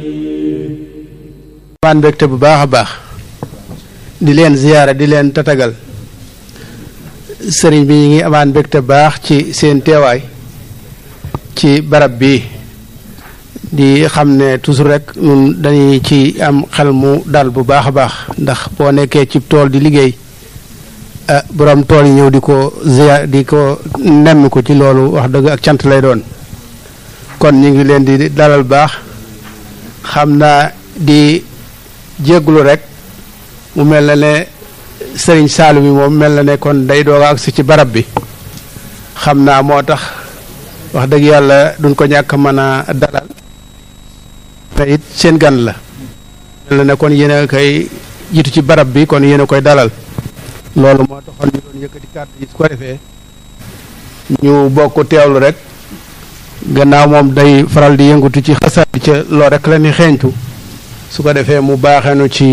waan mbégte bu baax a baax di leen ziyaara di leen tatagal sëriñ bi ñu ngi amaan mbégte baax ci seen teewaay ci barab bi di xam ne toujours rek ñun dañuy ci am xel mu dal bu baax a baax ndax boo nekkee ci tool di liggéey ah borom tool yi ñëw di ko ziyaar di ko nemm ko ci loolu wax dëgg ak cant lay doon kon ñu ngi leen di dalal baax xam naa di jégglu rek mu mel na ne sëriñ Saalu mi moom mel na ne kon day doog a agsi ci barab bi xam naa moo tax wax dëgg yàlla duñ ko ñàkk mën a dalal te it seen gan la mel na ne kon yéen a koy jiitu ci barab bi kon yéen a koy dalal loolu moo taxoon ñu doon yëkkati kàddu yi su ko defee ñu bokk teewlu rek gannaaw moom day faral di yëngutu ci xasaat ca loo rek la ni xeeñtu su ko defee mu baaxeenu ci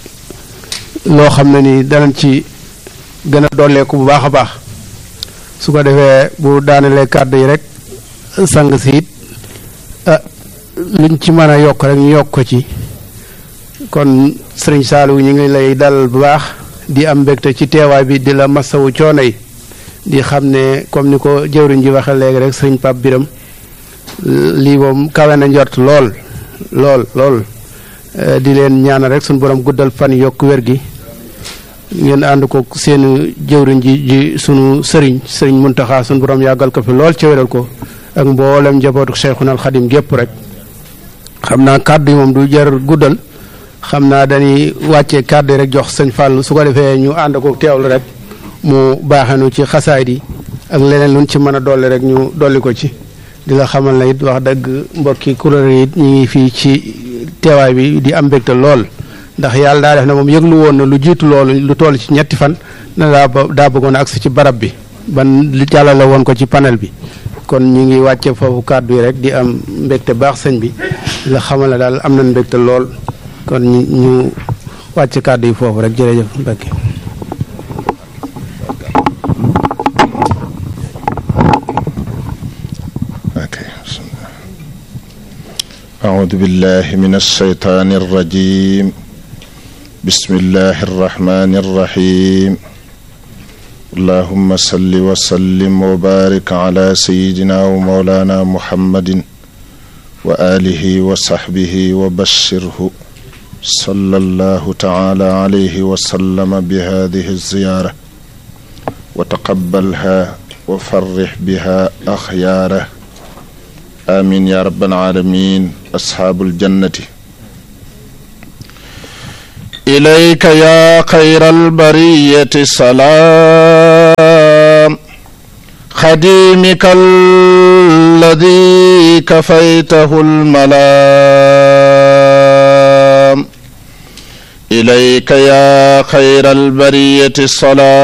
loo xam ne ni danañ ci gën a dolleeku bu baax a baax su ko defee bu daanelee kàddu yi rek sang si it ah luñ ci mën a yokk rek ñu yokk ko ci kon sëriñ Saliou ñu ngi lay dalal bu baax di am mbégte ci teewaay bi di la masawu coono yi di xam ne comme ni ko jëwriñ ji waxee léegi rek sëriñ Pape Biram lii moom kawe na njort lool lool lool di leen ñaanal rek suñu borom guddal fan yokk wér gi ngeen ànd ko seen jëwriñ ji ji sunu sëriñ sëriñ Muntaxa suñu borom yàggal ko fi lool ca wéral ko ak mboolem njabootu Cheikhuna al Xadim gépp rek xam naa kàddu yi moom du jar guddal xam naa dañuy wàccee kàddu yi rek jox sëñ Fàllu su ko defee ñu ànd ko teewlu rek mu baaxenu ci xasaay di ak leneen luñ ci mën a dolli rek ñu dolli ko ci di la xamal na it wax dëgg mbokki kuréel yi ñu ngi fii ci teewaay bi di am mbégte lool ndax yàlla daa def na moom yëglu woon na lu jiitu loolu lu toll ci ñetti fan na daa daa bëggoon a agsi ci barab bi ban li jàllale woon ko ci panel bi kon ñu ngi wàcce foofu kàddu yi rek di am mbégte baax sëñ bi di la xamal ne daal am nañ mbégte lool kon ñu ñu wàcce kàddu yi foofu rek jërëjëf Mbacke أعوذ بالله من الشيطان الرجيم بسم الله الرحمن الرحيم اللهم صل وسلم وبارك على سيدنا ومولانا محمد وآله وصحبه وبشره صلى الله تعالى عليه وسلم بهذه الزيارة وتقبلها وفرح بها أخياره آمين يا رب العالمين أصحاب الجنة إليك يا خير البرية سلام خديمك الذي كفيته الملام إليك يا خير البرية الصلاة